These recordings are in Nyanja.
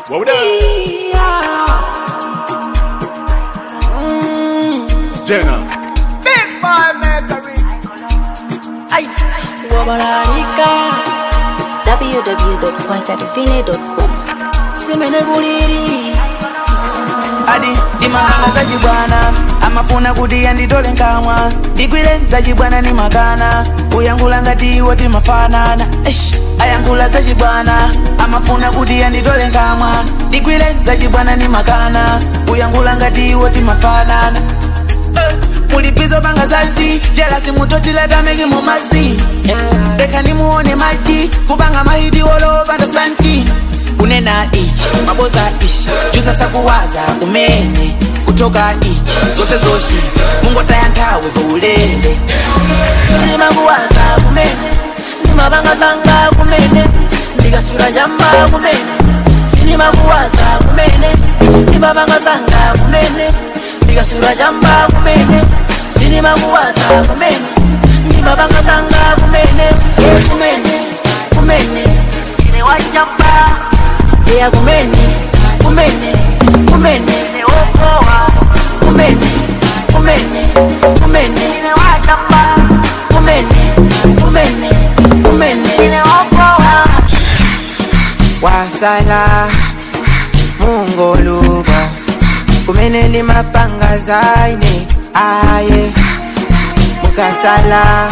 What we done? Jenna. Big boy makery. Ay, wabalalika www.kwachadivine.com simene kuliri adi ndimangana zachibwana amafuna kuti yanditole nkamwa ndigwire zachibwana ni makana kuyankhula ngati iwo timafanana Eish, ayankhula zachibwana amafuna kuti yanditole nkamwa ndigwire zachibwana ni makana kuyankhula ngati iwo timafanana Eh, mulipizo panga zazi jelasi mutotilatameki mumazi reka nimuone maji kupanga mahidi wolopanda stanti kunena ichi maboza ichi jusasa kuwaza kumene kutoka ichi zose zoshita mungotaya nthawi paulele ndimakuwaza kumene ndimapanga zanga kumene ndikasula chamba kumene sinimakuwaza kumene ndimapanga zanga kumene ndikasula chamba kumene sinimakuwaza kumene ndimapanga zanga kumene Eh, kumene kumene ine wachamba iya kumene kumene kumene ine wokowa kumene kumene kumene ine wachamba kumene kumene kumene ine wokowa wasala mungoluba kumene ndi mapanga zaine aye mukasala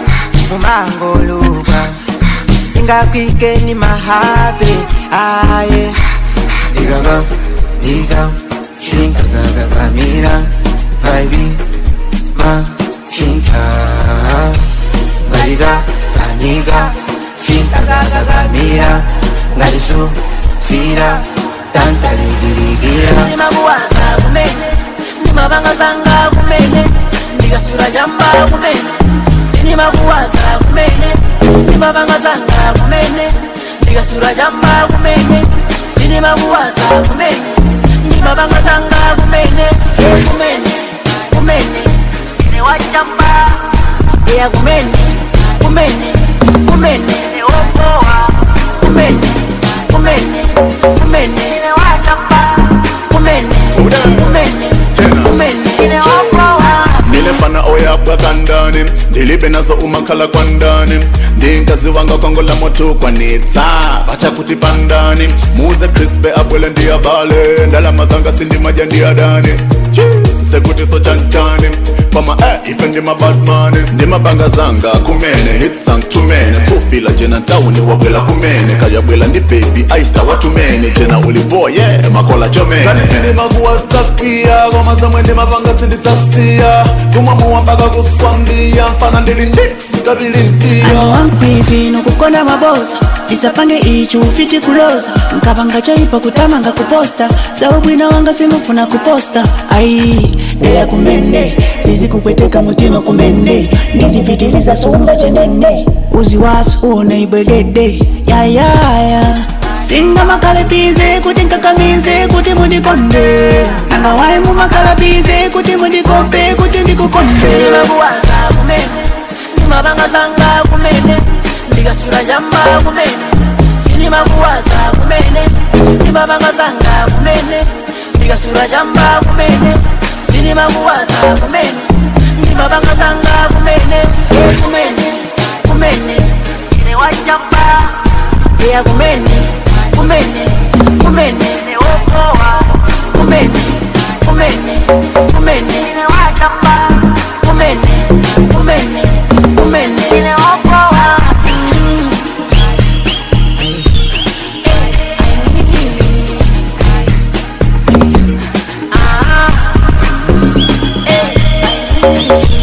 mumangoluba singakwike ni mahabe aye Digaga, diga, sinka gaga kamira, vibe, ma, sinka. Gariga, kaniga, sinka gaga kamira, garisu, fira, tanta ligirigira. ndimakuwaza kumene ndimapanga zanga kumene ndikasula chamba kumene sinimakuwaza kumene ndimapanga zanga kumene ndikasula chamba kumene sinimakuwaza kumene ndimapanga zanga kumene Eh, kumene kumene ine wachamba iya kumene kumene kumene ine wokowa kumene kumene kumene ine wachamba kumene kumene kumene ine wokowa nilefana oyabwa kandani ndilibe nazo umakhala kwandani ndinkazi wanga kongola moto kwanitsa bacha kuti pandani muze crispe abwele ndiyabale ndalama zanga sindimaja ndiyadani sekuti so chanchani pama eh, ife ndimabadmani ndimabanga zanga kumene hitsang tumene sofila jena ntawuni wabwela kumene kayabwela ndi baby aista watumene jena ulivoye yeah, makola chomene kani sindimakuwasakia koma zamwe ndimapanga sindidzasiya kumwamuwa mpaka kuswambiya mfana ndili ndix kabili ndiya ano wankwizi nokukonda maboza ndisapange ichi ufiti kuloza nkapanga chaipa kutamanga kuposta zaubwina wanga sinufuna kuposta ai eya kumene zizikupweteka mutima kumene ndizipitiliza sumba chenene uzi wasu uone ibwegede yayaya singa makalabize kuti nkakamize kuti mundikonde nangawayi mumakalabize kuti mundikombe kuti ndikukonde ndimakuwaza kumene ndimapanga zanga kumene ndikasula chamba kumene sinimakuwaza kumene ndimapanga zanga kumene ndikasula chamba kumene sinimakuwaza kumene ndimapanga zanga kumene Eh, kumene kumene ine wachamba iya kumene kumene kumene ine wokowa kumene kumene kumene ine wachamba kumene kumene kumene ine wokowa Ah, eh,